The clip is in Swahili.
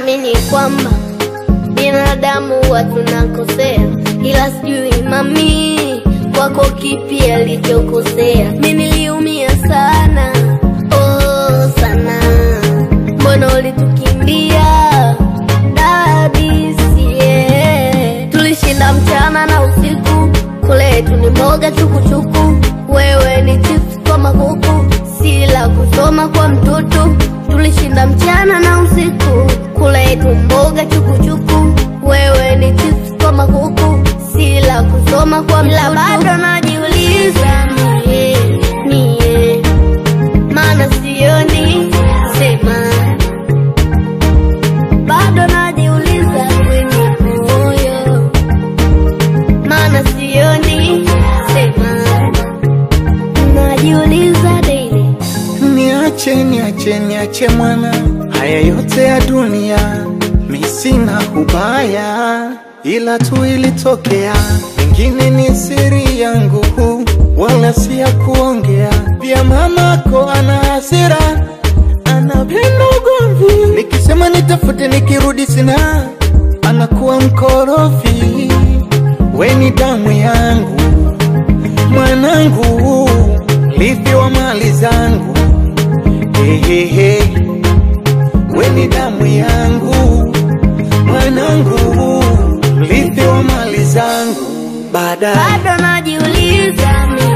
naamini kwamba binadamu huwa tunakosea, ila sijui mami kwako kipi alichokosea. Mi niliumia sana, oh sana, mbona ulitukimbia dadisie? Tulishinda mchana na usiku, kule yetu ni mboga chukuchuku, wewe ni chips kwa makuku, sila kusoma kwa mtoto. Tulishinda mchana na usiku, kule yetu mboga chukuchuku, wewe ni chips kwa makuku, sila kusoma kwa mtoto. Bado najiuliza mie, mie, maana sioni sema bado najiuliza kwenye moyo, maana sioni sema, najiuliza daily. Niache, niache, niache mwana, haya yote ya dunia mi sina ubaya, ila tu ilitokea, pengine ni siri yangu, wala si ya kuongea. Pia mamako ana hasira, anapenda ugomvi, nikisema nitafute, nikirudi sina, anakuwa mkorofi. We ni damu yangu mwanangu, livi wa mali zangu Hehehe, we ni damu yangu mwanangu, mrithi wa mali zangu baadaye bado najiuliza mi